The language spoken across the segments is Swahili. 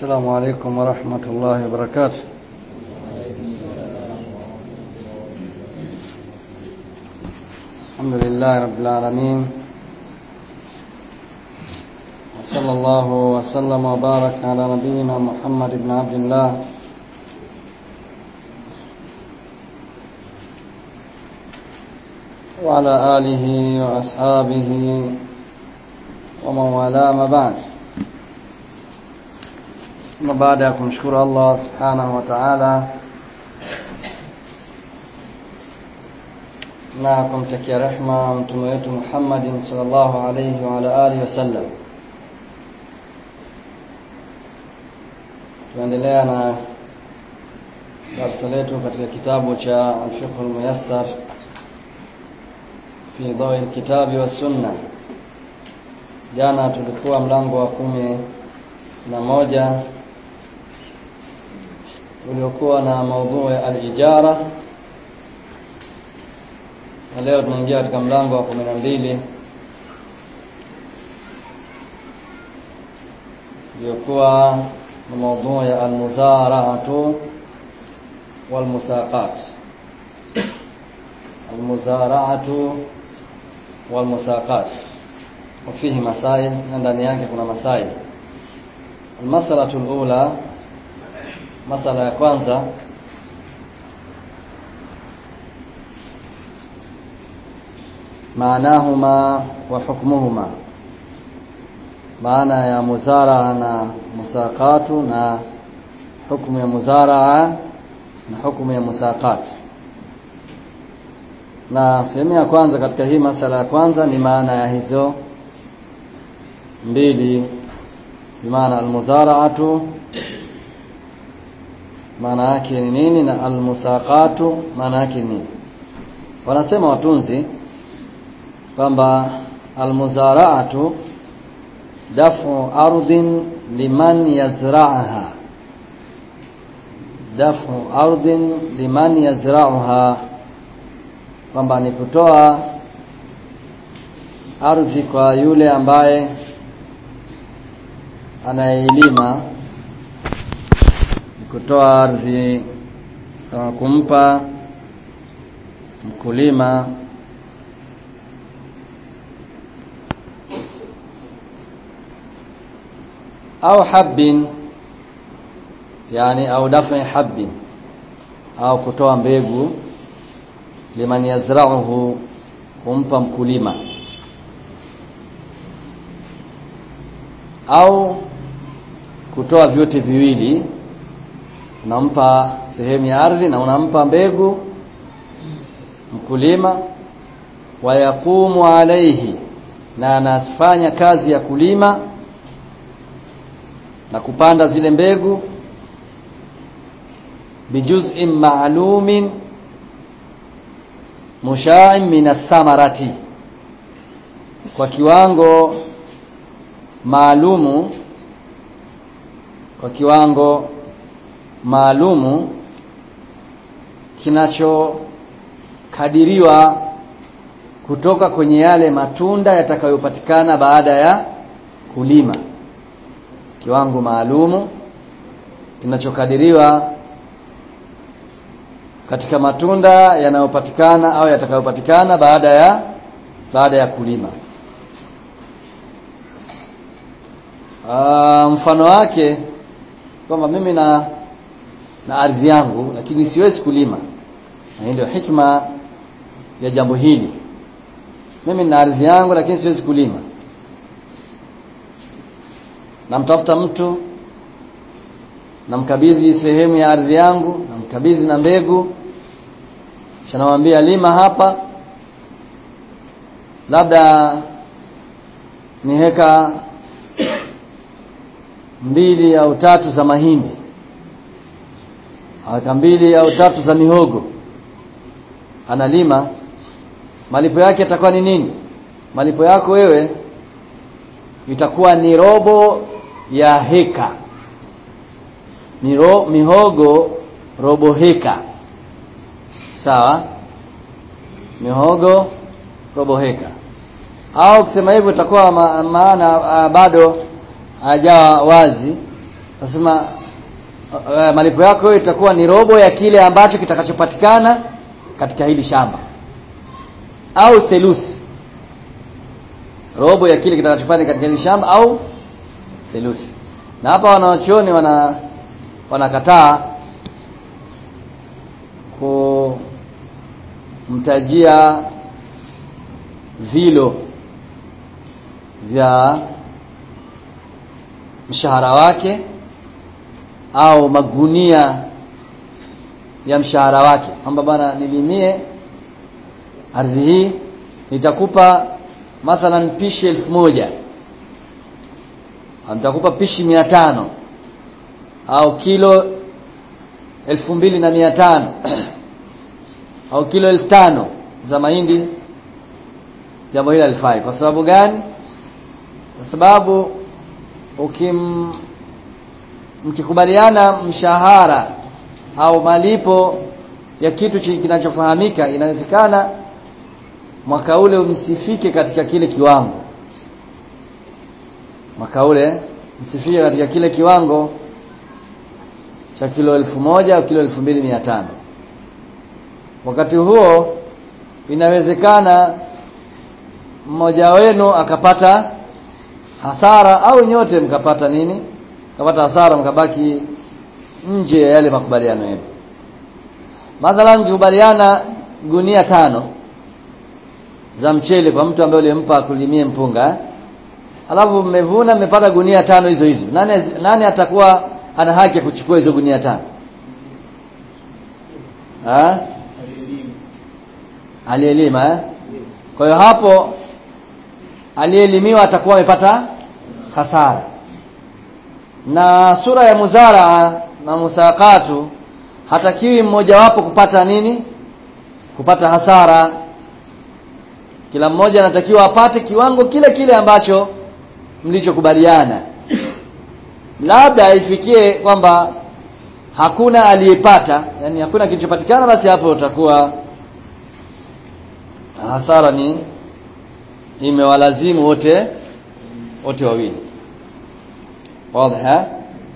السلام عليكم ورحمة الله وبركاته الحمد لله رب العالمين وصلى الله وسلم وبارك على نبينا محمد بن عبد الله وعلى آله وأصحابه ومن والاه ما بعد na baada ya kumshukuru Allah subhanahu wa ta'ala na kumtakia rehma mtume wetu Muhammadin sallallahu alayhi wa ala alihi wasallam tunaendelea na darasa letu katika kitabu cha al-fiqh al-muyassar fi dawi al-kitabi wa sunna jana tulikuwa mlango wa kumi na moja uliokuwa na maudhui ya al-ijara na leo tunaingia katika mlango wa kumi na mbili uliokuwa na maudhui ya al-muzara'atu wal-musaqat al-muzara'atu wal-musaqat وفيه مسائل ndani yake kuna masail المسألة الأولى masala ya kwanza maanahuma wa hukmuhuma maana ya muzaraa na musaqatu na hukumu ya muzaraa na hukumu ya musaqat na sehemu ya kwanza katika hii masala ya kwanza ni maana ya hizo mbili bimaana almuzaraatu maana yake ni nini na almusaqatu maana yake ni nini wanasema watunzi kwamba almuzaraatu dafu ardhin liman yazra'aha dafu ardhin liman yazra'uha kwamba ni kutoa ardhi kwa yule ambaye anayeilima kutoa ardhi kama kumpa mkulima au habbin yani au dafi habbin au kutoa mbegu liman yazra'uhu kumpa mkulima au kutoa vyote viwili unampa sehemu ya ardhi na unampa mbegu mkulima wayaqumu alaihi na anafanya kazi ya kulima na kupanda zile mbegu bijuz'in ma'lumin musha'in min athamarati kwa kiwango maalumu kwa kiwango maalumu kinachokadiriwa kutoka kwenye yale matunda yatakayopatikana baada ya kulima kiwango maalumu kinachokadiriwa katika matunda yanayopatikana au yatakayopatikana baada ya baada ya kulima Aa, mfano wake kwamba mimi na na ardhi yangu lakini siwezi kulima na ndio hikma ya jambo hili mimi na ardhi yangu lakini siwezi kulima namtafuta mtu namkabidhi sehemu ya ardhi yangu namkabidhi na mbegu kisha namwambia lima hapa labda ni heka mbili au tatu za mahindi aka mbili au tatu za mihogo analima malipo yake yatakuwa ni nini malipo yako wewe itakuwa ni robo ya heka ni ro, mihogo robo heka sawa mihogo robo heka au kusema hivyo itakuwa ma, maana bado hajawa wazi nasema uh, malipo yako itakuwa ni robo ya kile ambacho kitakachopatikana katika hili shamba au theluthi robo ya kile kitakachopatikana katika hili shamba au theluthi na hapa wanawachuoni wana wanakataa kumtajia vilo vya mshahara wake au magunia ya mshahara wake kwamba bwana nilimie ardhi hii nitakupa mathalan pishi elfu moja nitakupa pishi mia tano au kilo elfu mbili na mia tano au kilo elfu tano za mahindi jambo hili alifai kwa sababu gani kwa sababu ukim mkikubaliana mshahara au malipo ya kitu kinachofahamika inawezekana mwaka ule msifike katika kile kiwango mwaka ule msifike katika kile kiwango cha kilo elfu moja au kilo elfu mbili mia tano wakati huo inawezekana mmoja wenu akapata hasara au nyote mkapata nini mkapata hasara mkabaki nje ya yale makubaliano yenu mathalan mkikubaliana gunia tano za mchele kwa mtu ambaye ulimpa kulimie mpunga eh? alafu mmevuna mmepata gunia tano hizo hizo nani, nani atakuwa ana haki ya kuchukua hizo gunia tano ha? alielima eh? kwa hiyo hapo aliyeelimiwa atakuwa amepata hasara na sura ya muzaraa na musakatu hatakiwi mmojawapo kupata nini kupata hasara kila mmoja anatakiwa apate kiwango kile kile ambacho mlichokubaliana labda ifikie kwamba hakuna aliyepata yani hakuna kilichopatikana basi hapo utakuwa hasara ni imewalazimu wote wote wawili wazi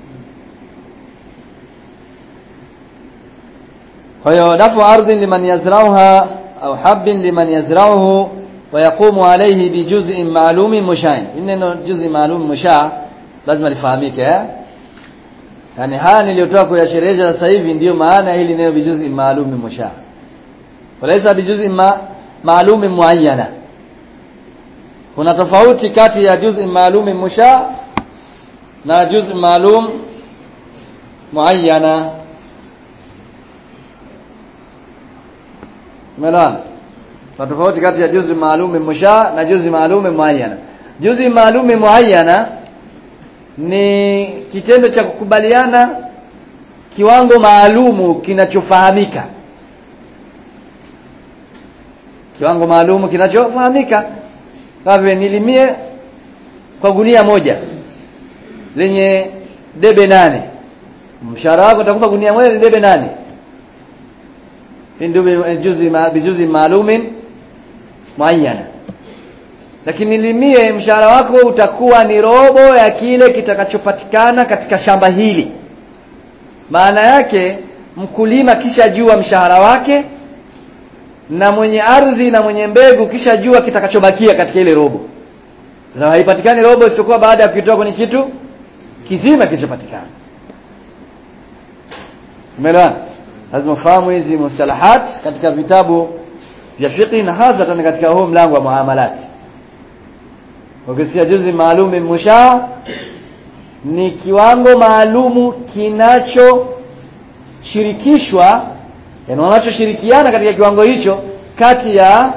kwa hiyo dafu ardhin liman yazrauha au habbin liman yazrauhu wa yaqumu alayhi bi juz'in ma'lumin mushain neno juz'i ma'lum musha lazima lifahamike eh yani haya niliyotoa kuyasherehesha sasa hivi ndiyo maana hili neno bi juz'in ma'lumin musha walaysa bi juz'in ma ma'lumin muayyana kuna tofauti kati ya juz'i ma'lumin musha na juz'i ma'lum muayyana Umeelewana? Kuna tofauti kati ya juzi maalum musha na juzi maalum muayyana. Juzi maalum muayyana ni kitendo cha kukubaliana kiwango maalumu kinachofahamika. Kiwango maalumu kinachofahamika. Kama nilimie kwa gunia moja lenye debe nane. Mshahara wako utakupa gunia moja lenye debe nane juzi bijuzi maalumin muayyana lakini limie mshahara wako utakuwa ni robo ya kile kitakachopatikana katika shamba hili maana yake mkulima kisha jua mshahara wake na mwenye ardhi na mwenye mbegu kisha jua kitakachobakia katika ile robo sasa haipatikani robo isipokuwa baada ya kuitoa kwenye kitu kizima kilichopatikana umeelewana lazima ufahamu hizi mustalahat katika vitabu vya fiqh na hasa tena katika huu mlango wa muamalat ukisikia juzi maalum musha ni kiwango maalumu kinachoshirikishwa yani wanachoshirikiana katika kiwango hicho kati ya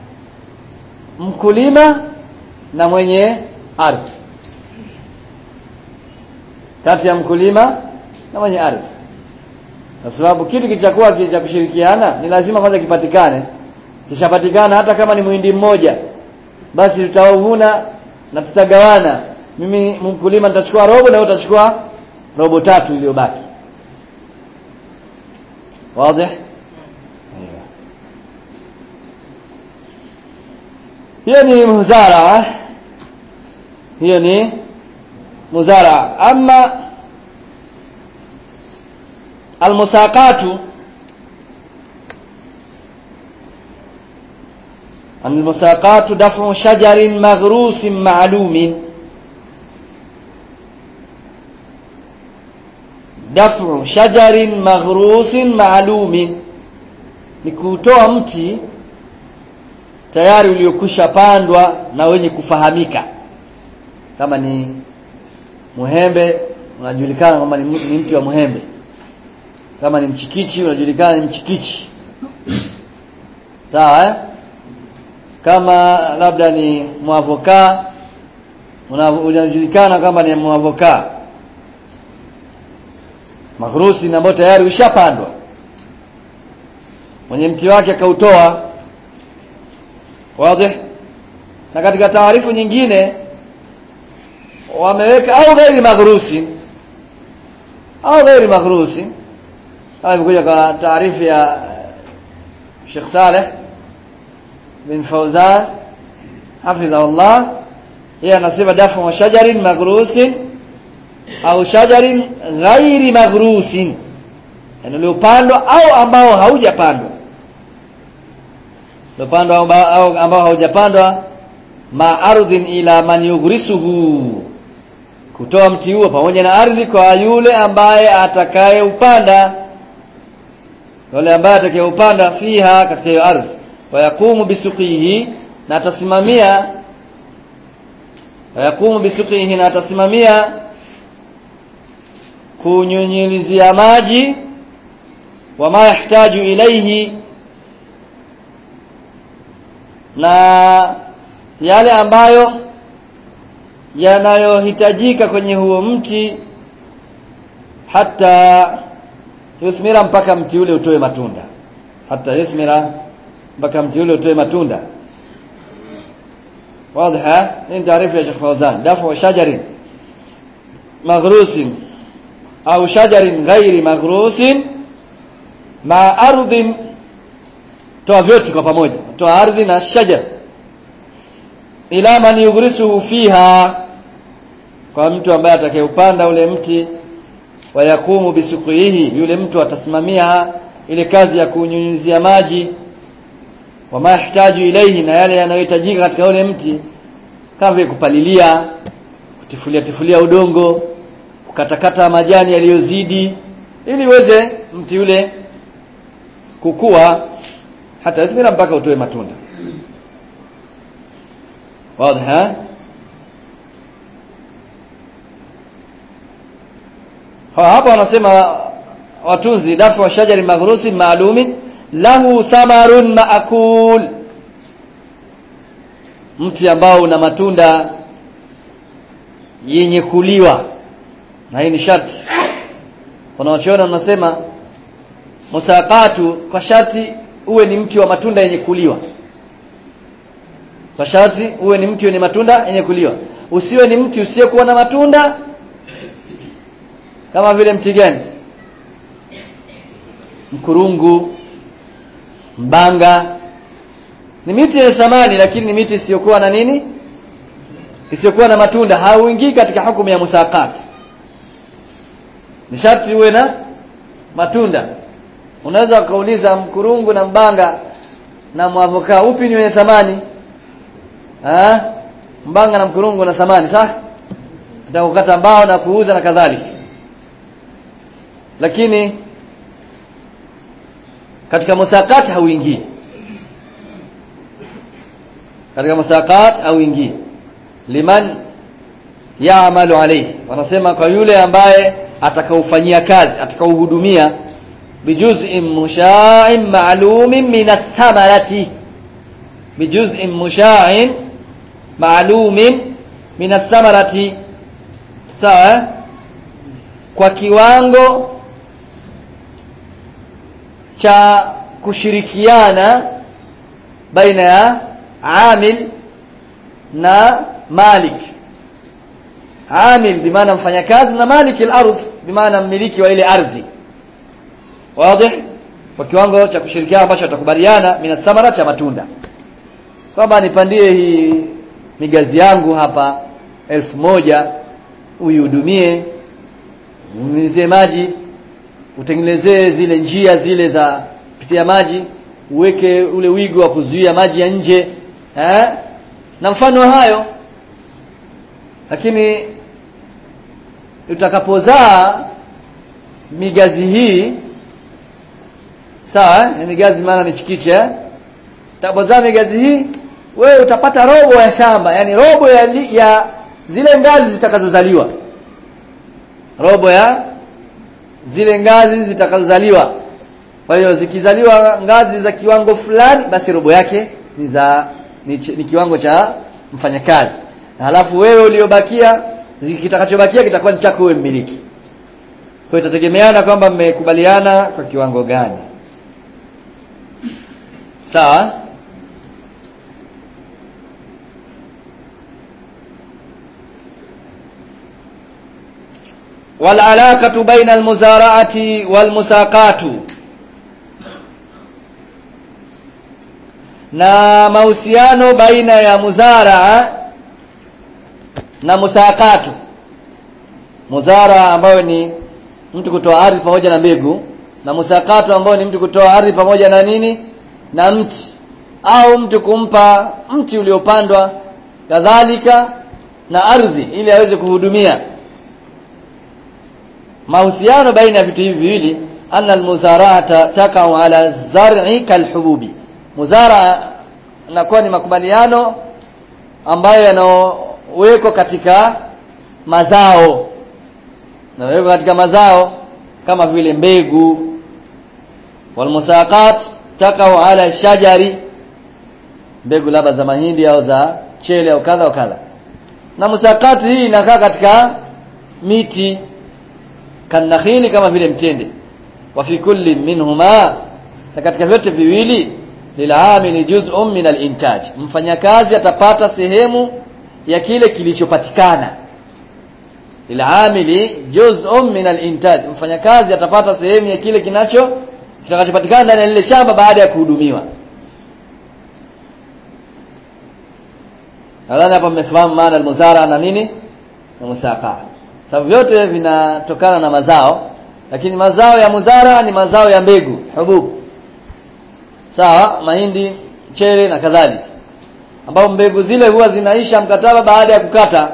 mkulima na mwenye ardhi kati ya mkulima na mwenye ardhi kwa sababu kitu kichakuwa cha kushirikiana ni lazima kwanza kipatikane kishapatikana hata kama ni muhindi mmoja basi tutauvuna na tutagawana mimi mkulima nitachukua robo na wewe utachukua robo tatu iliyobaki wazi hiyo ni muzara hiyo ni muzara ama almusaqatu المساقات دفع شجر مغروس معلوم دفع شجر مغروس معلوم ni kutoa mti tayari uliokusha pandwa na wenye kufahamika kama ni muhembe unajulikana kwamba ni ni mti wa muhembe kama ni mchikichi unajulikana ni mchikichi sawa eh? kama labda ni mwavoka una- unajulikana kama ni mwavoka maghrusi ambao tayari ushapandwa mwenye mti wake akautoa wazi na katika taarifu nyingine wameweka au ghairi maghrusi au ghairi maghrusi kama imekuja kwa taarifu ya Sheikh Saleh bin Fauzan hafidhahullah yeye anasema dafu wa shajarin maghrusin au shajarin ghairi maghrusin yani uliopandwa au ambao haujapandwa uliopandwa au ba- au ambao haujapandwa ma ardhin ila man yughrisuhu kutoa mti huo pamoja na ardhi kwa yule ambaye atakayeupanda yule ambaye atakayeupanda fiha katika hiyo ardhi wayakumu bisuqihi na atasimamia wayakumu bisuqihi na atasimamia kunyunyizia maji wama yahtaju ilaihi na yale ambayo yanayohitajika kwenye huo mti hata yuthmira mpaka mti ule utoe matunda hata yuthmira mpaka mti ule utoe matunda واضحه hii ni taarifa ya Sheikh Fawzan dafu shajarin maghrusin au shajarin ghairi maghrusin ma ardhin toa vyote kwa pamoja toa ardhi na shajar ila man yughrisuhu fiha kwa mtu ambaye atakayeupanda ule mti wayakumu bisuqihi yule mtu atasimamia ile kazi ya kunyunyizia maji wama yahtaju ilaihi na yale yanayohitajika katika ule mti kama vile kupalilia kutifulia tifulia udongo kukatakata majani yaliyozidi ili uweze mti ule kukua hata yathmira mpaka utoe matunda wazi ha Ha, hapa wanasema watunzi dafu wa shajari maghrusi maalumin lahu samarun maakul mti ambao una matunda yenye kuliwa na hii ni sharti wanaochiona wanasema musaqatu kwa sharti uwe ni mti wa matunda yenye kuliwa kwa sharti uwe ni mti wenye matunda yenye kuliwa usiwe ni mti usiyekuwa na matunda kama vile mti gani mkurungu mbanga ni miti yenye thamani lakini ni miti isiyokuwa na nini isiyokuwa na matunda hauingii katika hukumu ya musaqat ni sharti uwe na matunda unaweza ukauliza mkurungu na mbanga na mwavokaa upi ni wenye thamani ha? mbanga na mkurungu na thamani sawa utakukata mbao na kuuza na kadhalika lakini katika musaqat hauingii katika musaqat hauingii liman yaamalu alayhi wanasema kwa yule ambaye atakaufanyia kazi atakauhudumia bijuz'in musha'in ma'lumin min ath-thamarati bijuz'in musha'in ma'lumin min ath-thamarati sawa eh? kwa kiwango cha kushirikiana baina ya amil na malik amil bimaana mfanyakazi na malik al-ardh bimaana mmiliki wa ile ardhi wazi kwa kiwango cha kushirikiana ambacho watakubaliana mina thamara cha matunda kwamba nipandie hii migazi yangu hapa elfu moja uihudumie unyunyizie maji utengenezee zile njia zile za kupitia maji uweke ule wigo wa kuzuia maji ya nje eh? na mfano hayo lakini utakapozaa migazi hii sawa eh? migazi maana ni chikiche eh? utakapozaa migazi hii wewe utapata robo ya shamba yani robo ya, li, ya zile ngazi zitakazozaliwa robo ya zile ngazi zitakazozaliwa kwa hiyo zikizaliwa ngazi za kiwango fulani basi robo yake ni za ni, ni kiwango cha mfanyakazi na halafu wewe uliobakia kitakachobakia kitakuwa ni chako wewe mmiliki kwa hiyo itategemeana kwamba mmekubaliana kwa kiwango gani sawa والعلاقة بين المزارعة والمساقات na mahusiano baina ya muzaraa na musakatu muzaraa ambayo ni mtu kutoa ardhi pamoja na mbegu na musakatu ambayo ni mtu kutoa ardhi pamoja na nini na mti au mtu kumpa mti uliopandwa kadhalika na ardhi ili aweze kuhudumia mahusiano baina ya vitu hivi viwili anna almuzarata takau ala zar'i kalhububi muzara inakuwa ni makubaliano ambayo yanawekwa katika mazao yanawekwa katika mazao kama vile mbegu walmusaqat takau ala shajari mbegu labda za mahindi au za chele au kadha au kadha na musaqat hii inakaa katika miti kanakhili kama vile mtende wa fi kulli minhuma na katika vyote viwili lilamili juz'un min al-intaj mfanyakazi atapata sehemu ya kile kilichopatikana lilamili juz'un min al-intaj mfanyakazi atapata sehemu ya kile kinacho kitakachopatikana ndani ya lile shamba baada ya kuhudumiwa nadhani hapa mmefahamu maana al-muzara na nini na musaka sababu vyote vinatokana na mazao lakini mazao ya muzara ni mazao ya mbegu hububu sawa mahindi chere na kadhalika ambao mbegu zile huwa zinaisha mkataba baada ya kukata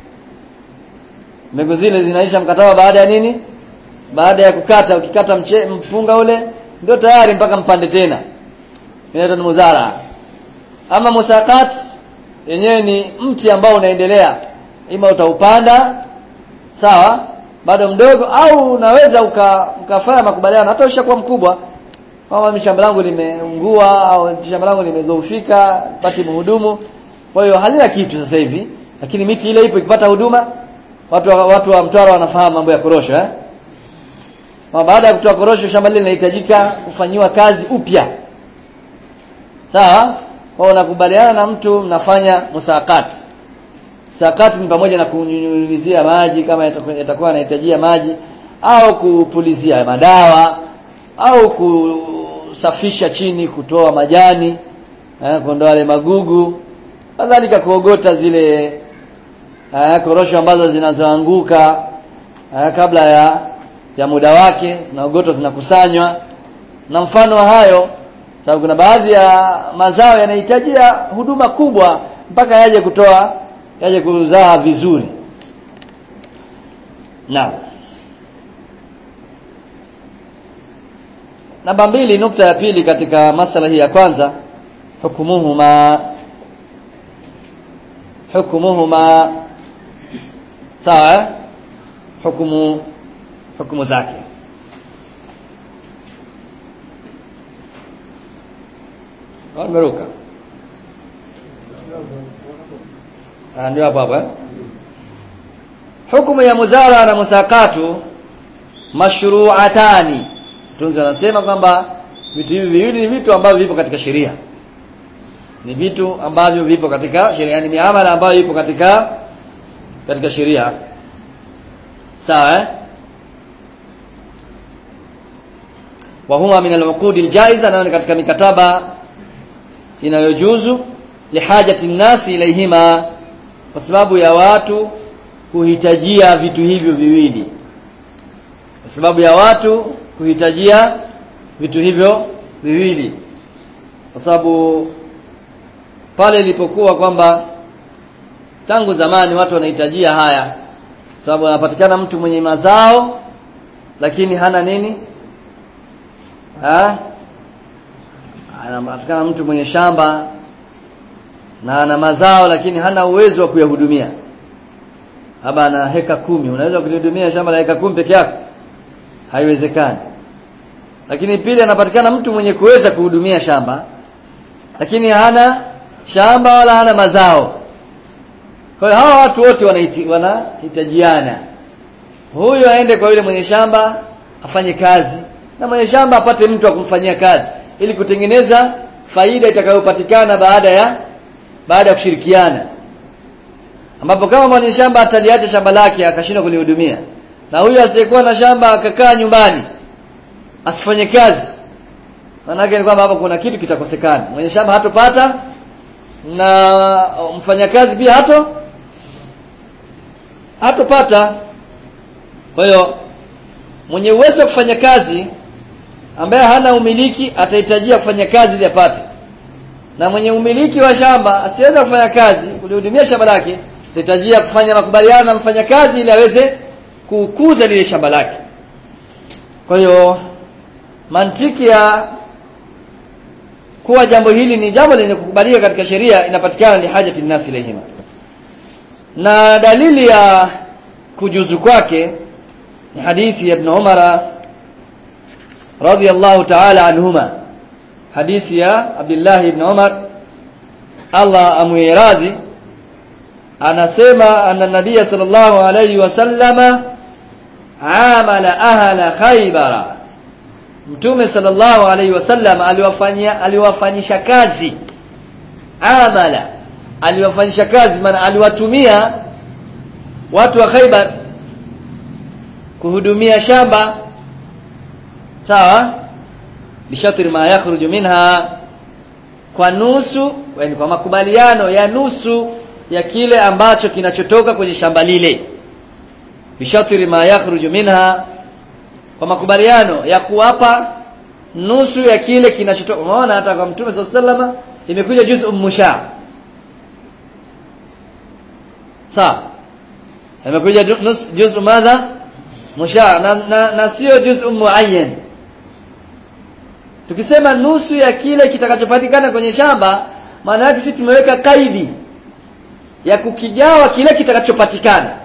mbegu zile zinaisha mkataba baada ya nini baada ya kukata ukikata mche, mpunga ule ndio tayari mpaka mpande tena inaitwa ni muzara ama musakat yenyewe ni mti ambao unaendelea ima utaupanda sawa bado mdogo au unaweza uka, ukafanya makubaliano hata ushakuwa mkubwa kama shamba langu limeungua au shamba langu limedhoofika pati mhudumu kwa hiyo halina kitu sasa hivi lakini miti ile ipo ikipata huduma watu wa, watu wa Mtwara wanafahamu mambo ya korosho eh kwa baada ya kutoa korosho shamba lile linahitajika kufanyiwa kazi upya sawa kwa unakubaliana na mtu mnafanya musakati sakati ni pamoja na kunyunyizia maji kama yatakuwa yanahitajia maji au kupulizia madawa au kusafisha chini kutoa majani eh, kuondoa wale magugu kadhalika kuogota zile eh, korosho ambazo zinazoanguka eh, kabla ya ya muda wake zinaogotwa zinakusanywa na mfano wa hayo sababu kuna baadhi ya mazao yanahitajia huduma kubwa mpaka yaje kutoa yaje kuzaa vizuri naam namba mbili nukta ya pili katika masala hii ya kwanza hukumuhuma hukumuhuma sawa eh? hukumu hukumu zake nimeruka ndio hapo hapo eh? hukumu ya muzara na musakatu mashru'atani tunzi wanasema kwamba vitu hivi viwili ni vitu ambavyo vipo katika sheria ni vitu ambavyo vipo katika sheria yani miamala ambayo ipo katika katika sheria sawa eh wa huma min al-uqud al-jaiza na katika mikataba inayojuzu lihajati nasi ilaihima kwa sababu ya watu kuhitajia vitu hivyo viwili kwa sababu ya watu kuhitajia vitu hivyo viwili kwa sababu pale ilipokuwa kwamba tangu zamani watu wanahitajia haya sababu anapatikana mtu mwenye mazao lakini hana nini ha? anapatikana mtu mwenye shamba na ana mazao lakini hana uwezo wa kuyahudumia haba ana heka kumi unaweza kulihudumia shamba la heka kumi peke yako haiwezekani lakini pili anapatikana mtu mwenye kuweza kuhudumia shamba lakini hana shamba wala hana mazao kwa hiyo hawa watu wote wanahiti, wanahitajiana huyu aende kwa yule mwenye shamba afanye kazi na mwenye shamba apate mtu wa kumfanyia kazi ili kutengeneza faida itakayopatikana baada ya baada ya kushirikiana ambapo kama mwenye shamba ataliacha shamba lake akashindwa kulihudumia na huyu asiyekuwa na shamba akakaa nyumbani asifanye kazi maanake ni kwamba hapa kuna kitu kitakosekana mwenye shamba hatopata na mfanyakazi pia hato hatopata kwa hiyo mwenye uwezo wa kufanya kazi ambaye hana umiliki atahitajia kufanya kazi ili apate na mwenye umiliki wa shamba asiweza kufanya kazi kulihudumia shamba lake atahitajia kufanya makubaliano na mfanyakazi ili aweze kukuza lile shamba lake kwa hiyo mantiki ya kuwa jambo hili ni jambo lenye kukubalika katika sheria inapatikana li hajati nasi ilayhima na dalili ya kujuzu kwake ni hadithi ya ibn Umar radiyallahu ta'ala anhuma hadithi ya Abdullah ibn Umar Allah amuiradhi anasema anna nabiy sallallahu alayhi wasallama amala ahla khaybara Mtume sallallahu alaihi wasallam aliwafanyia aliwafanyisha kazi amala aliwafanyisha kazi maana aliwatumia watu wa Khaibar kuhudumia shamba sawa bishatri ma yakhruju minha kwa nusu yani kwa makubaliano ya nusu ya kile ambacho kinachotoka kwenye shamba lile bishatri ma yakhruju minha kwa makubaliano ya kuwapa nusu ya kile kinachotoka unaona hata kwa mtume sallallahu imekuja juzu musha sawa imekuja juzu madha musha na, na, na sio juzu muayyan tukisema nusu ya kile kitakachopatikana kwenye shamba maana yake sisi tumeweka kaidi ya kukigawa kile kitakachopatikana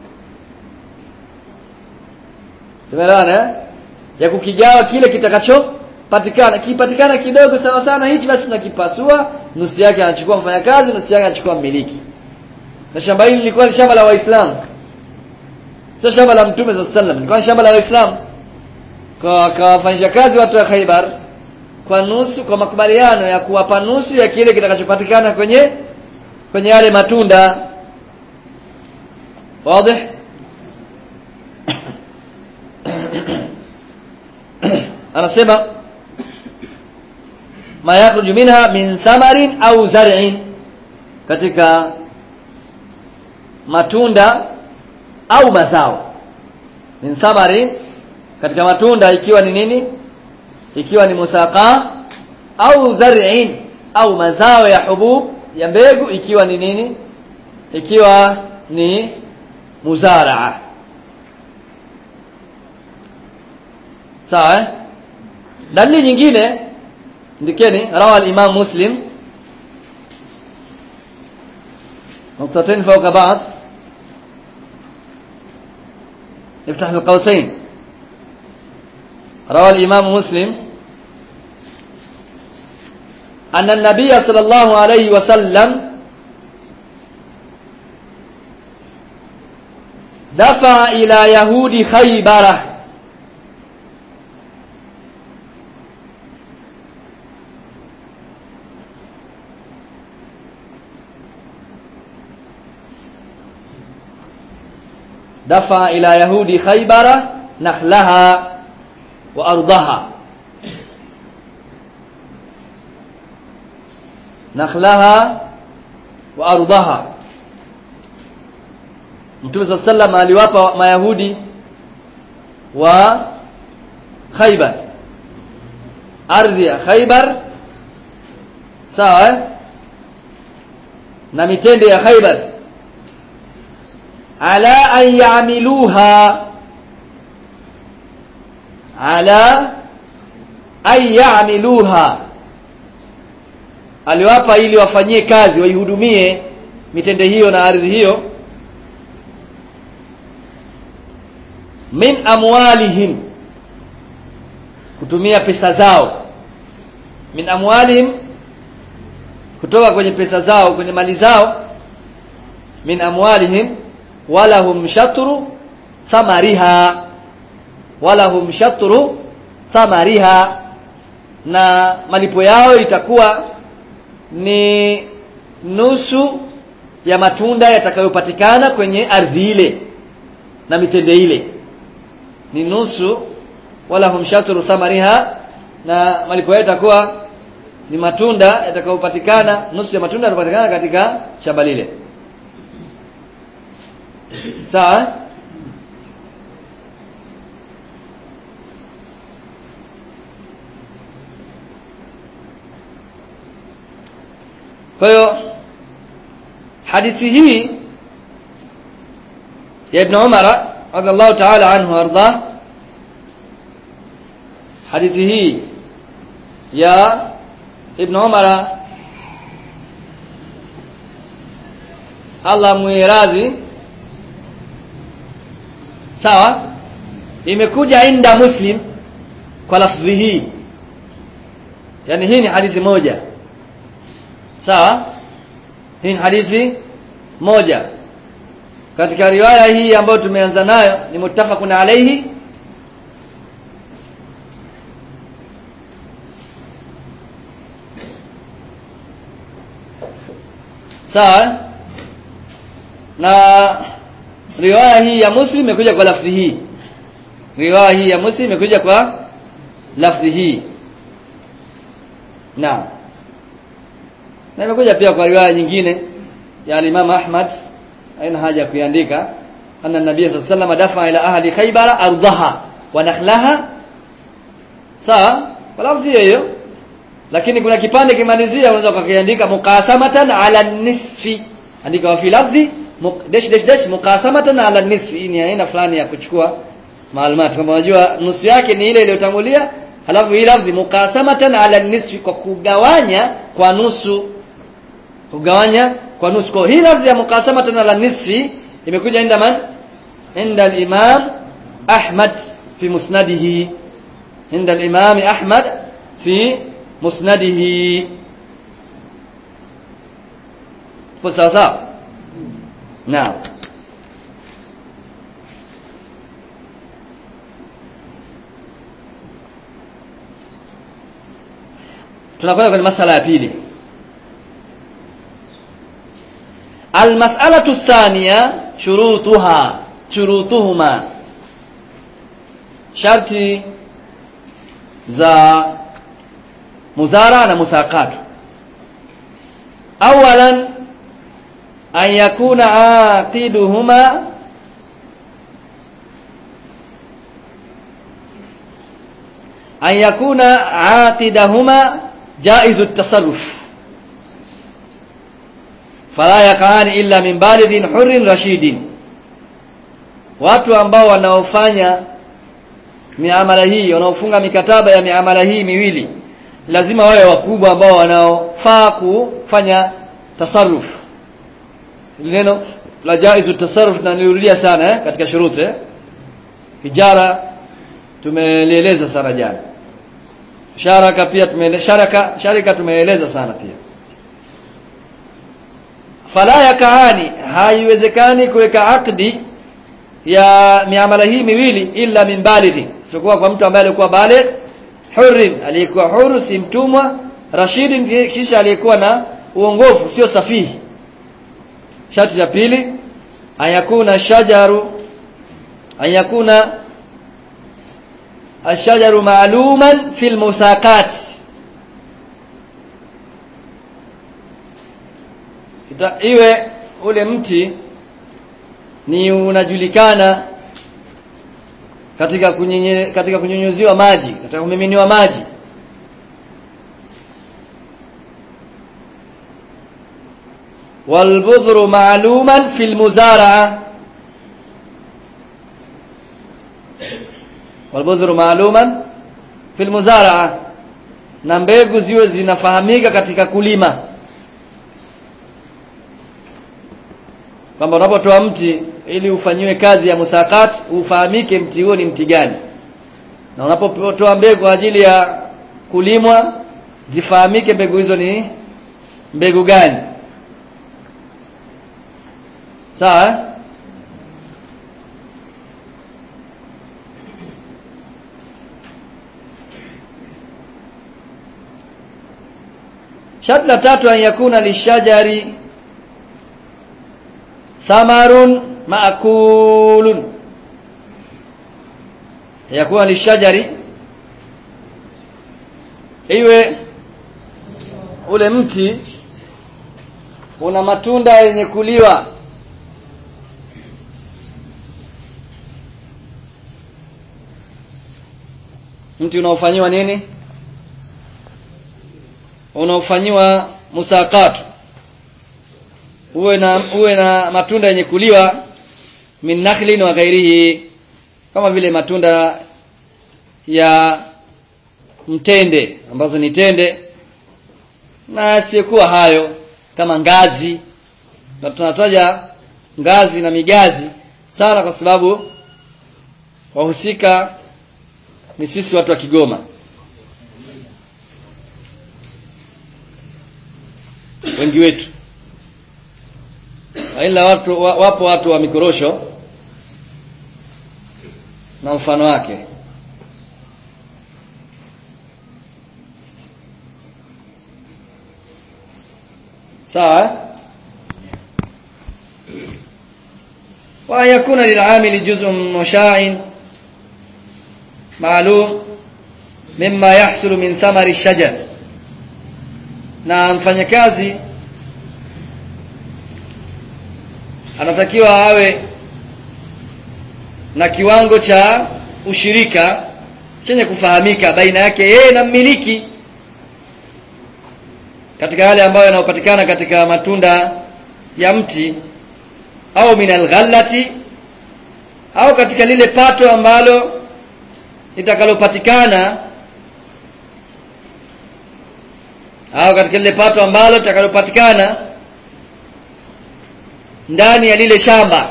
tumeelewana eh? ya kukigawa kile kitakachopatikana kipatikana kidogo sawa sana hichi basi tunakipasua nusu yake anachukua mfanyakazi nusu yake anachukua mmiliki na shamba hili lilikuwa ni shamba la waislamu sio shamba la mtume sallallahu alaihi wasallam lilikuwa ni shamba la waislamu kwa akawafanyisha kazi watu wa Khaibar kwa nusu kwa makubaliano ya kuwapa nusu ya kile kitakachopatikana kwenye kwenye yale matunda wazi anasema ma yakhruju minha min thamarin au zar'in katika matunda au mazao min thamarin katika matunda ikiwa ni nini ikiwa ni musaka au zar'in au mazao ya hubub ya mbegu ikiwa ni nini ikiwa ni muzaraa sawa eh? dalili nyingine ndikeni rawa al-imam muslim نقطتين فوق بعض افتح القوسين روى الإمام مسلم أن النبي صلى الله عليه وسلم دفع إلى يهود خيبره دفع إلى يهود خيبر نخلها وأرضها نخلها وأرضها Mtume صلى الله عليه وسلم aliwapa Mayahudi wa Khaybar ardhi ya Khaybar sawa eh? na mitende ya Khaybar ala an ya'miluha ala an ya'miluha aliwapa ili wafanyie kazi waihudumie mitende hiyo na ardhi hiyo min amwalihim kutumia pesa zao min amwalihim kutoka kwenye pesa zao kwenye mali zao min amwalihim walahum shatru thamariha walahum shatru thamariha na malipo yao itakuwa ni nusu ya matunda yatakayopatikana kwenye ardhi ile na mitende ile ni nusu wala hum shatru thamariha na malipo yao itakuwa ni matunda yatakayopatikana nusu ya matunda yanapatikana katika shamba lile sawa kwa hiyo hadithi hii ya Ibn Umar radhiallahu ta'ala anhu arda hadithi hii ya Ibn Umar Allah muiradhi sawa imekuja inda muslim kwa lafdhi hii yani hii ni hadithi moja sawa hii ni hadithi moja katika riwaya hii ambayo tumeanza nayo ni muttafaqun alayhi sawa na riwaya hii ya muslim imekuja kwa lafdhi hii riwaya hii ya muslim imekuja kwa lafdhi hii naam na imekuja pia kwa riwaya nyingine ya Imam Ahmad haina haja ya kuiandika anna nabii sallallahu alayhi wasallam dafa ila ahli khaybara ardaha wa nakhlaha sawa kwa lafzi hiyo lakini kuna kipande kimalizia unaweza ukakiandika muqasamatan ala nisfi andika wa fi lafzi dash dash dash muqasamatan ala nisfi hii ni aina fulani ya kuchukua maalumati kama unajua nusu yake ni ile iliyotangulia halafu hii lafzi muqasamatan ala nisfi kwa kugawanya kwa nusu kugawanya kwa nusu kwa hii lafzi ya muqasamatan ala nisfi imekuja inda man inda al-imam Ahmad fi musnadihi inda al-imam Ahmad fi musnadihi kwa sawa sawa naam tunakwenda kwenye masala ya pili المسألة الثانية شروطها شروطهما شرط za muzara na musaqat awalan an yakuna aqiduhuma an yakuna aqidahuma jaizu at-tasarruf fala yaqani illa min balighin hurrin rashidin watu ambao wanaofanya miamala hii wanaofunga mikataba ya miamala hii miwili lazima wawe wakubwa ambao wanaofaa kufanya tasarruf neno la jaizu tasarruf na nilirudia sana eh, katika shuruti eh. hijara tumelieleza sana jana sharaka pia tumeeleza sharaka sharika tumeeleza sana pia fala yakaani haiwezekani kuweka akdi ya miamala hii miwili illa min balighi sikuwa kwa mtu ambaye alikuwa baligh hurrin aliyekuwa huru si mtumwa rashidin kisha aliyekuwa na uongofu sio safihi sharti la pili ayakuna shajaru ayakuna ashajaru ma'luman fil musaqat iwe ule mti ni unajulikana katika kunyenye, katika kunyunyuziwa maji katika kumiminiwa maji والبذر معلوما في المزارعة والبذر معلوما في المزارعة na mbegu ziwe zinafahamika katika kulima kwamba unapotoa mti ili ufanyiwe kazi ya musakat ufahamike mti huo ni mti gani na unapotoa mbegu kwa ajili ya kulimwa zifahamike mbegu hizo ni mbegu gani sawa eh? sharti la tatu an yakuna lishajari thamarun maakulun yakuna lishajari iwe ule mti una matunda yenye kuliwa mti unaofanyiwa nini unaofanyiwa musakatu uwe na uwe na matunda yenye kuliwa min nakhlin wa ghairihi kama vile matunda ya mtende ambazo ni tende na asiyekuwa hayo kama ngazi na tunataja ngazi na migazi sana kwa sababu wahusika ni sisi watu wa Kigoma wengi wetu ila watu wapo watu wa mikorosho na mfano wake sawa wa yakuna lil'amili juz'un musha'in maalum mimma yahsulu min thamari shajar na mfanyakazi anatakiwa awe na kiwango cha ushirika chenye kufahamika baina yake yeye na mmiliki katika yale ambayo yanayopatikana katika matunda ya mti au minal ghallati au katika lile pato ambalo litakalopatikana au katika lile pato ambalo litakalopatikana ndani ya lile shamba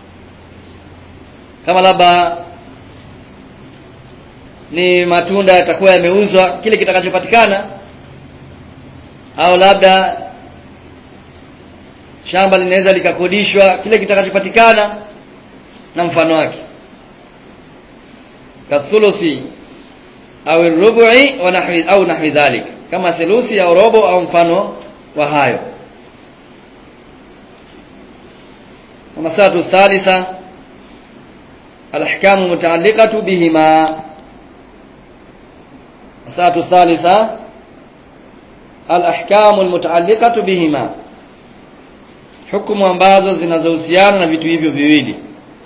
kama labda ni matunda yatakuwa yameuzwa kile kitakachopatikana au labda shamba linaweza likakodishwa kile kitakachopatikana na mfano wake kathulusi au rubu'i wa nahwi au nahwi dhalik kama thuluthi au robo au mfano wa hayo المسألة الثالثة الأحكام المتعلقة بهما المسألة الثالثة الأحكام المتعلقة بهما hukumu ambazo zinazohusiana na vitu hivyo viwili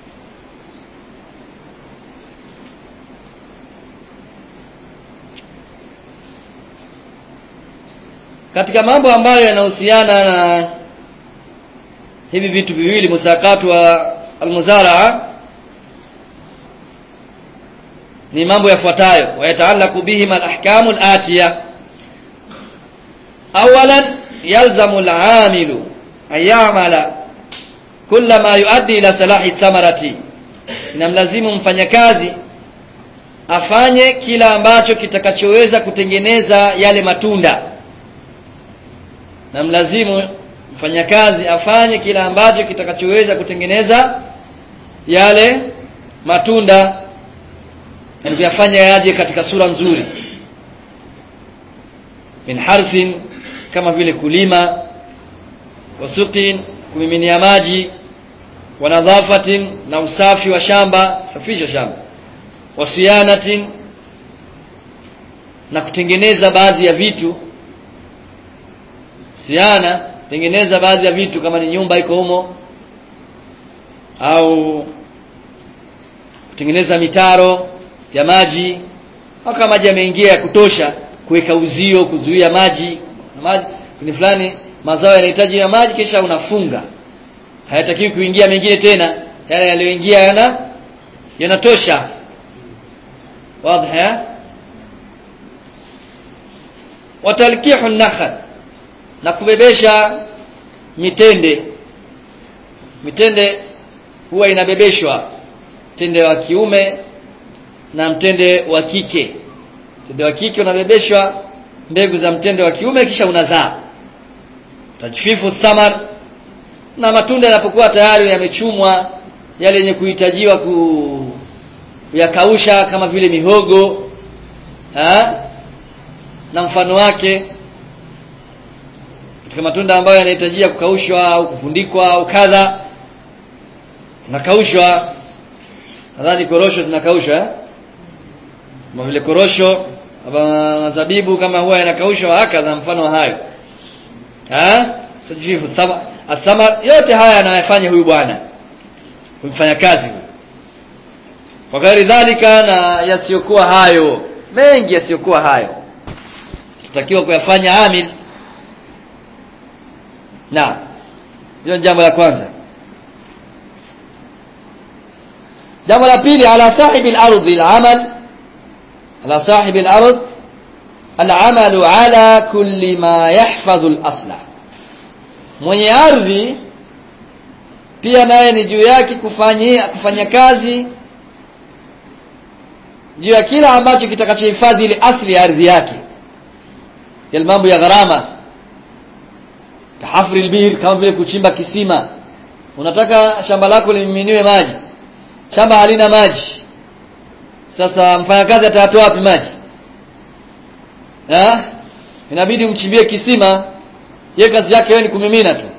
katika mambo ambayo yanahusiana na hivi vitu viwili musakatu wa almuzaraa ni mambo yafuatayo wayataalaku bihima alahkamu alatiya awalan yalzamu alamilu an ya'mala kulla ma yuaddi ila salahi thamarati inamlazimu mfanyakazi afanye kila ambacho kitakachoweza kutengeneza yale matunda na mlazimu mfanyakazi afanye kila ambacho kitakachoweza kutengeneza yale matunda na kuyafanya yaje katika sura nzuri min harthin kama vile kulima wasuqin kumiminia maji wa nadhafatin na usafi wa shamba safisha shamba wasiyanatin na kutengeneza baadhi ya vitu siana tengeneza baadhi ya vitu kama ni nyumba iko humo au kutengeneza mitaro ya maji au kama maji yameingia ya kutosha kuweka uzio kuzuia maji na maji ni fulani mazao yanahitaji ya maji kisha unafunga hayatakiwi kuingia mengine tena yale yaliyoingia yana yanatosha wazi watalkihu nakhal na kubebesha mitende mitende huwa inabebeshwa mtende wa kiume na mtende wa kike mtende wa kike unabebeshwa mbegu za mtende wa kiume kisha unazaa tajfifu thamar na matunda yanapokuwa tayari yamechumwa yale yenye kuhitajiwa ku kuyakausha kama vile mihogo ha? na mfano wake katika matunda ambayo yanahitajia kukaushwa au kufundikwa au kadha inakaushwa nadhani korosho zinakaushwa eh? kama vile korosho mazabibu kama huwa yanakaushwa hakadha mfano wa hayo ha tajfifu athama yote haya anayofanya huyu bwana kumfanya kazi huyu kwa ghairi dhalika na yasiyokuwa hayo mengi yasiyokuwa hayo tutakiwa kuyafanya amil na hilo ni jambo la kwanza jambo la pili ala sahibi al-ardh al-amal ala sahibi al-ardh al-amal ala kulli ma yahfadhu al-asla mwenye ardhi pia naye ni juu yake kufanyia kufanya kazi juu ya kila ambacho kitakachohifadhi ile asli ya ardhi yake yale mambo ya gharama kahafri albir kama vile kuchimba kisima unataka shamba lako limiminiwe maji shamba halina maji sasa mfanyakazi atatoa wapi maji ha? inabidi umchimbie kisima ye kazi yake wewe ni kumimina tu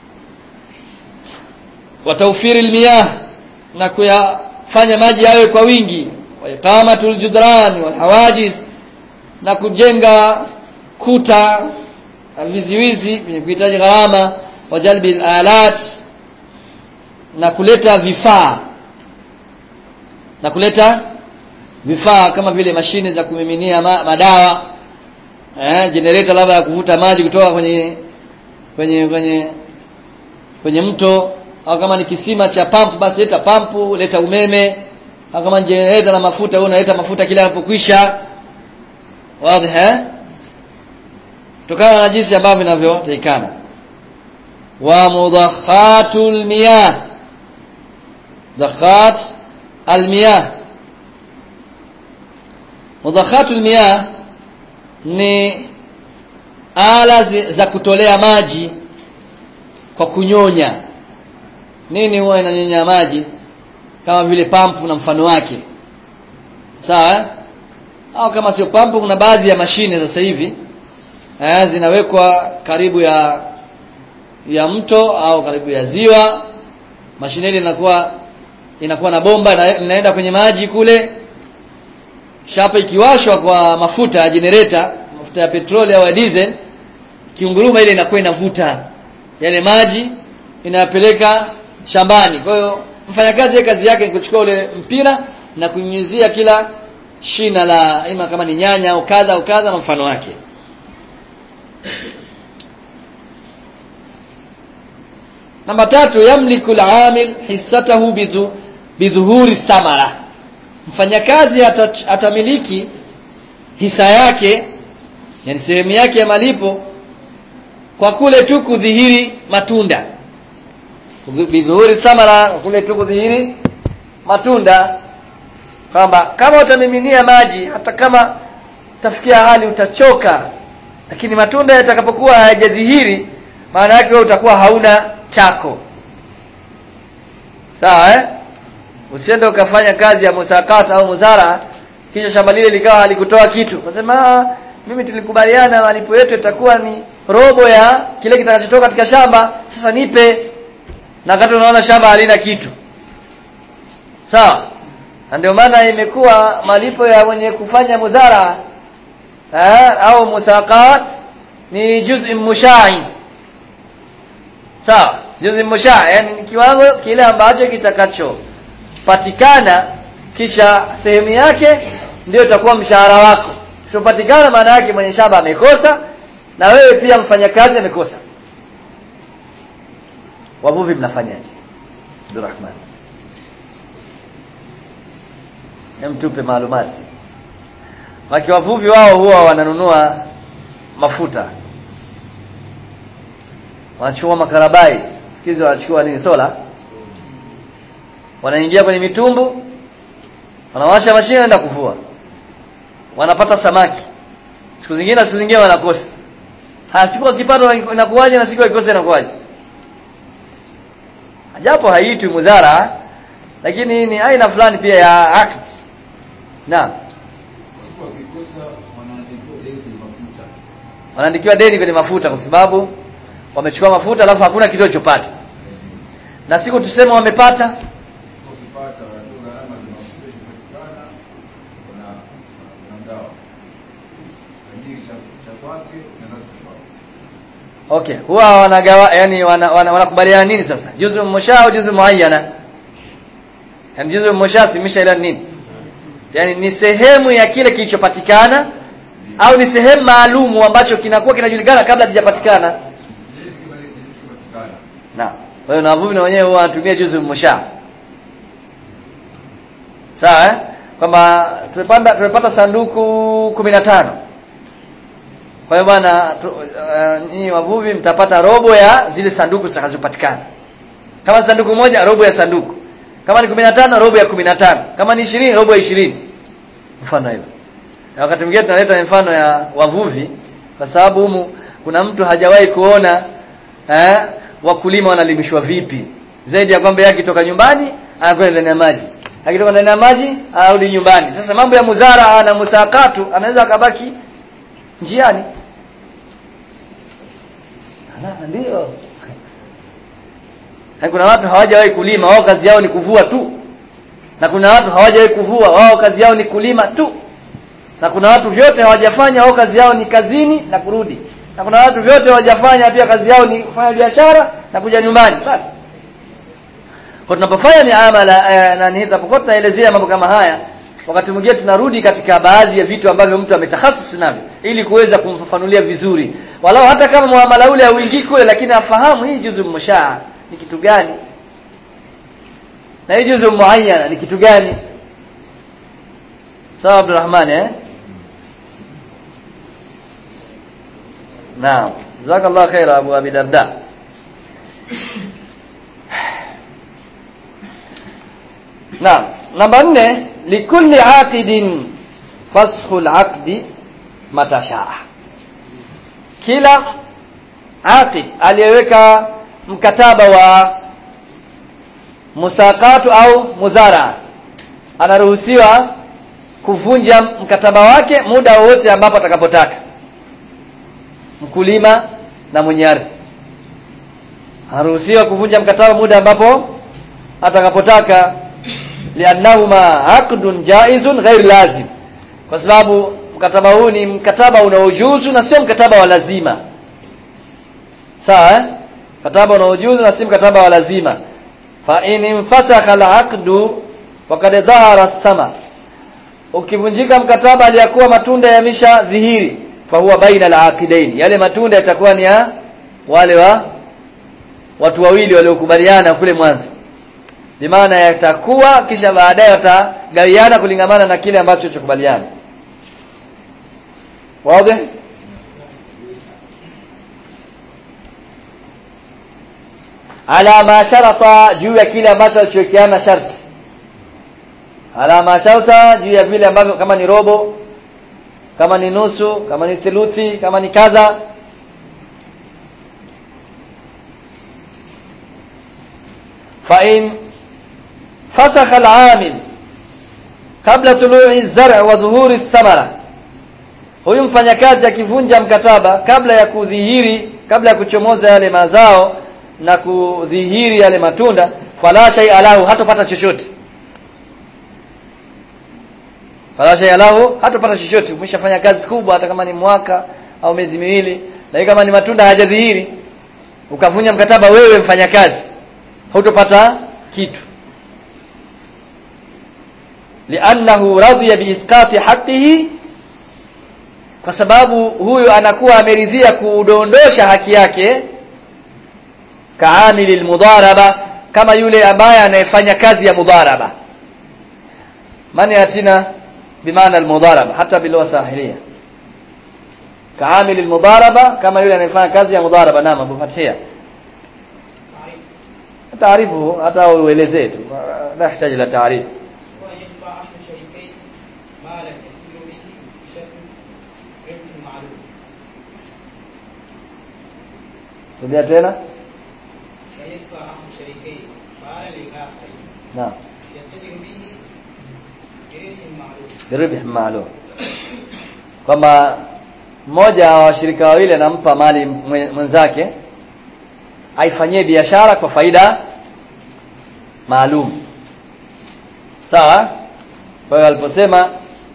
wataufiri almiyah na kuyafanya maji yawe kwa wingi wa iqamatul judran wal hawajiz na kujenga kuta viziwizi vyenye kuhitaji gharama wa jalbi alat na kuleta vifaa na kuleta vifaa kama vile mashine za kumiminia ma, madawa eh generator labda ya kuvuta maji kutoka kwenye kwenye kwenye kwenye mto au kama ni kisima cha pump basi leta pampu leta umeme au kama ni generator na mafuta wewe unaleta mafuta kila yanapokwisha wazi eh kutokana na jinsi ambavyo vinavyotakikana wa mudakhatul miyah dakhat almiyah mudakhatul miyah ni ala za kutolea maji kwa kunyonya nini huwa inanyonya maji kama vile pampu na mfano wake sawa eh? au kama sio pampu kuna baadhi ya mashine sasa hivi eh, zinawekwa karibu ya ya mto au karibu ya ziwa mashine ile inakuwa inakuwa na bomba inaenda kwenye maji kule shapa ikiwashwa kwa mafuta ya generator mafuta ya petroli au ya diesel kiunguruma ile inakuwa inavuta yale maji inayapeleka shambani kwa hiyo mfanyakazi kazi yake ni kuchukua ule mpira na kunyunyizia kila shina la ima kama ni nyanya au kadha au kadha na mfano wake namba tatu yamliku al-amil hissatahu bizu bidhuhuri thamara mfanyakazi atamiliki hisa yake yani sehemu yake ya malipo kwa kule tu kudhihiri matunda bidhuhuri thamara kwa kule tu kudhihiri matunda kwamba kama utamiminia maji hata kama utafikia hali utachoka lakini matunda yatakapokuwa hayajadhihiri maana yake wewe utakuwa hauna chako sawa eh usiende ukafanya kazi ya musakata au muzara kisha shamba lile likawa halikutoa kitu unasema mimi tulikubaliana malipo yetu itakuwa ni robo ya kile kitakachotoka katika shamba sasa nipe na wakati unaona shamba halina kitu sawa na ndio maana imekuwa malipo ya mwenye kufanya muzara eh, au musakat ni juz'i mushai sawa juz'i mushai yani ni kiwango kile ambacho kitakacho patikana kisha sehemu yake ndio itakuwa mshahara wako usipopatikana maana yake mwenye shamba amekosa na wewe pia mfanyakazi amekosa wavuvi mnafanyaje Abdurrahman hem tupe maalumati Maki wavuvi wao huwa wananunua mafuta wanachukua makarabai sikizi wanachukua nini sola wanaingia kwenye mitumbu wanawasha mashine naenda kuvua wanapata samaki siku zingine siku zingine wanakosa ha siku wakipata inakuwaje na siku wakikosa inakuwaje japo haitwi muzara lakini ni aina fulani pia ya act naam wanaandikiwa deni kwenye mafuta kwa sababu wamechukua mafuta alafu hakuna kitu walichopata na siku tuseme wamepata okay huwa wanagawa yani wanakubaliana wana, wana nini sasa juzu musha au juzu muayyana yani juzu musha simisha ila nini yani ni sehemu ya kile kilichopatikana au ni sehemu maalumu ambacho kinakuwa kinajulikana kabla hakijapatikana na kwa hiyo na wavuvi na wenyewe huwa wanatumia juzu musha sawa eh kwamba tumepanda tumepata sanduku 15 kwa hiyo bwana uh, nyinyi wavuvi mtapata robo ya zile sanduku zitakazopatikana kama sanduku moja robo ya sanduku kama ni 15 robo ya 15 kama ni 20 robo ya 20 mfano hivyo na wakati mwingine tunaleta mfano ya wavuvi kwa sababu humu kuna mtu hajawahi kuona eh, wakulima wanalimishwa vipi zaidi ya kwamba yeye akitoka nyumbani anakwenda ndani ya maji akitoka ndani ya maji anarudi nyumbani sasa mambo ya muzara na musakatu anaweza akabaki njiani ndio kuna watu hawajawahi kulima wao kazi yao ni kuvua tu na kuna watu hawajawahi kuvua wao kazi yao ni kulima tu na kuna watu vyote hawajafanya wao kazi yao ni kazini na kurudi na kuna watu vyote hawajafanya pia kazi yao ni kufanya biashara na kuja nyumbani basi kwa tunapofanya miamala eh, na nitapokuwa tunaelezea mambo kama haya wakati mwingine tunarudi katika baadhi ya vitu ambavyo mtu ametahasusi navyo ili kuweza kumfafanulia vizuri walau hata kama muamala ule hauingii kule lakini afahamu hii juzu mushaa ni kitu gani na hii juzu muayyana ni kitu gani sawa Abdulrahman eh Naam jazakallahu khaira Abu Abi Darda Naam namba 4 likulli aqidin fasxu al-aqdi mata shaa kila aqid aliyeweka mkataba wa musakatu au muzara anaruhusiwa kuvunja mkataba wake muda wowote ambapo atakapotaka mkulima na mwenye ardhi anaruhusiwa kuvunja mkataba muda ambapo atakapotaka liannahuma aqdun jaizun ghair lazim kwa sababu mkataba huu ni mkataba unaojuzu na sio mkataba wa lazima sawa eh? mkataba unaojuzu na si mkataba wa lazima fa in infasakha al-aqdu faqad dhahara thama ukivunjika mkataba aliyakuwa matunda yamesha dhihiri fa huwa baina al-aqidain yale matunda yatakuwa ni ya wale wa watu wawili waliokubaliana kule mwanzo bimaana yatakuwa kisha baadaye watagawiana kulingamana na kile ambacho chokubaliana wazi ala ma sharata juu ya kile ambacho alichowekeana sharti ala ma sharata juu ya vile ambavyo kama ni robo kama ni nusu kama ni theluthi kama ni kadha fa in fasakha al-amil kabla tulu'i az-zar' wa dhuhuri ath-thamara huyu mfanyakazi akivunja mkataba kabla ya kudhihiri kabla ya kuchomoza yale mazao na kudhihiri yale matunda fala shay'a lahu hatopata chochote fala shay'a lahu hatopata chochote umeshafanya kazi kubwa hata kama ni mwaka au miezi miwili lakini kama ni matunda hajadhihiri ukavunja mkataba wewe mfanyakazi hutopata kitu li'annahu radhiya biisqati haqqihi kwa sababu huyu anakuwa ameridhia kuudondosha haki yake kaamili almudharaba kama yule ambaye anayefanya kazi ya mudharaba mani yatina bimaana almudharaba hata bilugha sahilia kaamili almudharaba kama yule anayefanya kazi ya mudharaba naam abu fathia taarifu hata uelezee tu la yahitaji la taarifu ويدفع أحد شريكين مالا يكيل به بشرط ربح معلوم rudia tena ويدفع أحد شريكين مالا للآخر naam يتجر به بربح معلوم biribh maalum kwamba mmoja wa washirika wawili anampa mali mwe- mwenzake aifanyie biashara kwa faida maalum sawa kwa hiyo aliposema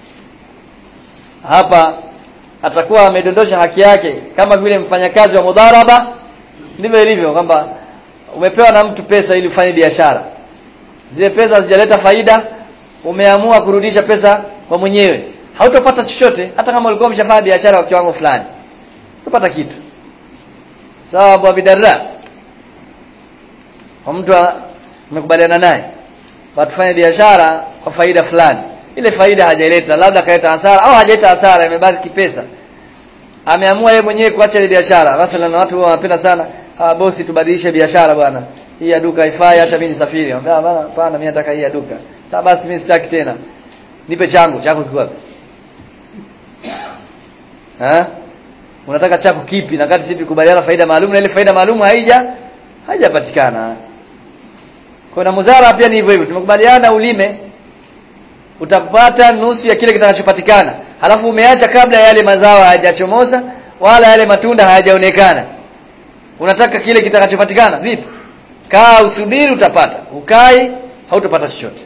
hapa atakuwa amedondosha haki yake kama vile mfanyakazi wa mudharaba ndivyo ilivyo kwamba umepewa na mtu pesa ili ufanye biashara zile pesa hazijaleta faida umeamua kurudisha pesa kwa mwenyewe hautopata chochote hata kama ulikuwa umeshafanya biashara kwa kiwango fulani utapata kitu sawa Abu Abidarra kwa mtu a- umekubaliana naye watufanye biashara kwa faida fulani ile faida hajaileta labda kaleta hasara au hajaleta hasara imebaki pesa ameamua yeye mwenyewe kuacha ile biashara mathalan watu huwa wanapenda sana ah bosi tubadilishe biashara bwana hii ya duka haifai acha mimi nisafiri anambia bwana hapana mimi nataka hii ya duka sasa basi mimi sitaki tena nipe changu chako kiko wapi eh unataka chako kipi na kati sisi tukubaliana faida maalum na ile faida maalum haija haijapatikana kwa na muzara pia ni hivyo hivyo tumekubaliana ulime utapata nusu ya kile kitakachopatikana halafu umeacha kabla yale mazao hayajachomoza wala yale matunda hayajaonekana unataka kile kitakachopatikana vipi kaa usubiri utapata ukai hautapata chochote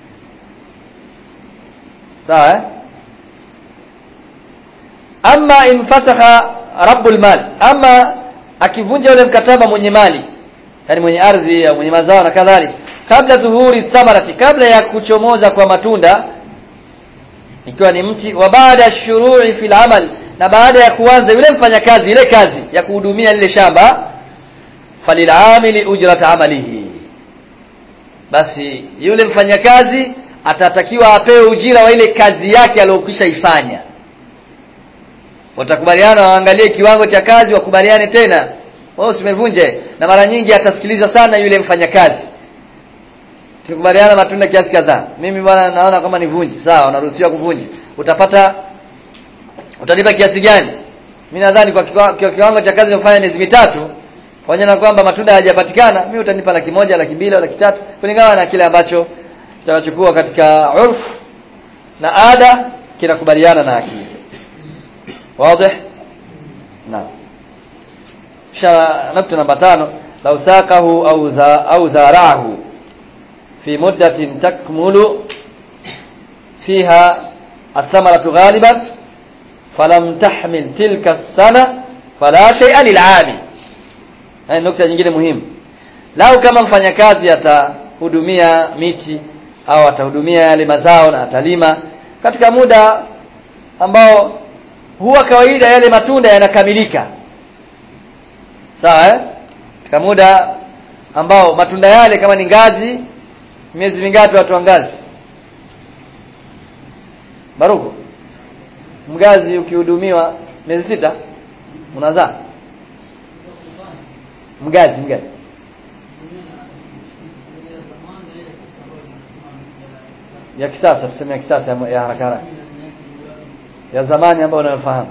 sawa eh? ama infasakha rabbul mal ama akivunja ule mkataba mwenye mali yani mwenye ardhi au mwenye mazao na kadhalika kabla dhuhuri thamarati kabla ya kuchomoza kwa matunda ikiwa ni mti wa baada shuru'i fil amal na baada ya kuanza yule mfanyakazi ile kazi ya kuhudumia lile shamba falil'amili ujrat amalihi basi yule mfanyakazi atatakiwa apewe ujira wa ile kazi yake aliyokwisha ifanya watakubaliana waangalie kiwango cha kazi wakubaliane tena wao usimevunje na mara nyingi atasikilizwa sana yule mfanyakazi tukubaliana matunda kiasi kadhaa mimi bwana naona kama nivunje sawa unaruhusiwa kuvunja utapata utalipa kiasi gani mimi nadhani kwa kiwa- kwa kiwango cha kazi nilofanya miezi mitatu pamoja na kwamba matunda hayajapatikana mimi utanipa laki moja laki mbili au laki tatu kulingana na kile ambacho tutachukua katika urfu na ada kinakubaliana na akili واضح نعم شا نكتة نمبر تانو لو ساقه أو, زا أو زارعه في مدة تكمل فيها الثمرة غالبا فلم تحمل تلك السنة فلا شيء للعام هاي نكتة nyingine muhimu lau kama mfanyakazi atahudumia miti au atahudumia yale mazao na atalima katika muda ambao huwa kawaida yale matunda yanakamilika sawa eh katika muda ambao matunda yale kama ni ngazi miezi mingapi watu wa ngazi baruko mgazi ukihudumiwa miezi sita unazaa mgazi mgazi ya kisasa tuseme ya kisasa ya- ya haraka haraka ya zamani ambayo unayofahamu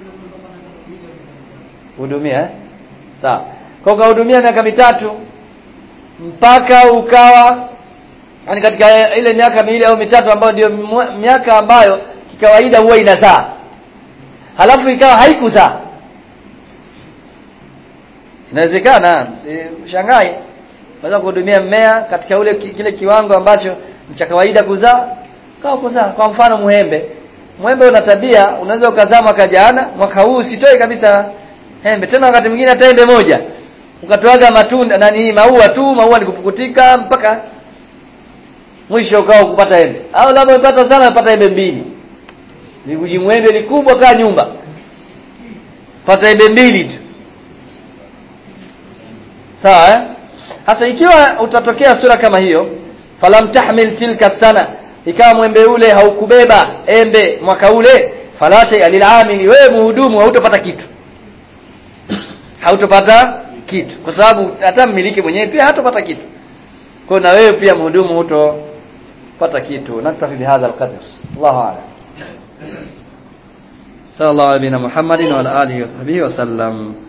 hudumia eh? sawa kwa ukahudumia miaka mitatu mpaka ukawa yani katika ile miaka miwili au mitatu ambayo ndio mwa- miaka ambayo kikawaida huwa inazaa halafu ikawa haikuzaa inawezekana si shangai unaweza kuhudumia mmea katika ule ki- kile kiwango ambacho ni cha kawaida kuzaa kawa kuzaa kwa mfano muhembe mwembe una tabia unaweza ukazaa mwaka jana mwaka huu usitoe kabisa embe tena wakati mwingine hata embe moja ukatoaga matunda nani maua tu maua ni kupukutika mpaka mwisho ukao kupata embe au labda umepata sana umepata embe mbili likujimwembe likubwa kaa nyumba pata embe mbili tu sawa eh hasa ikiwa utatokea sura kama hiyo falam tahmil tilka sana ikawa mwembe ule haukubeba embe mwaka ule fala shay lilamili wewe muhudumu hautopata kitu hautopata kitu kwa sababu hata mmiliki mwenyewe pia hatopata kitu kwa na wewe pia mhudumu hutopata kitu naktafi bihadha alqadr Allahu a'lam sallallahu alaihi wa Muhammadin wa ala alihi wa sahbihi wa sallam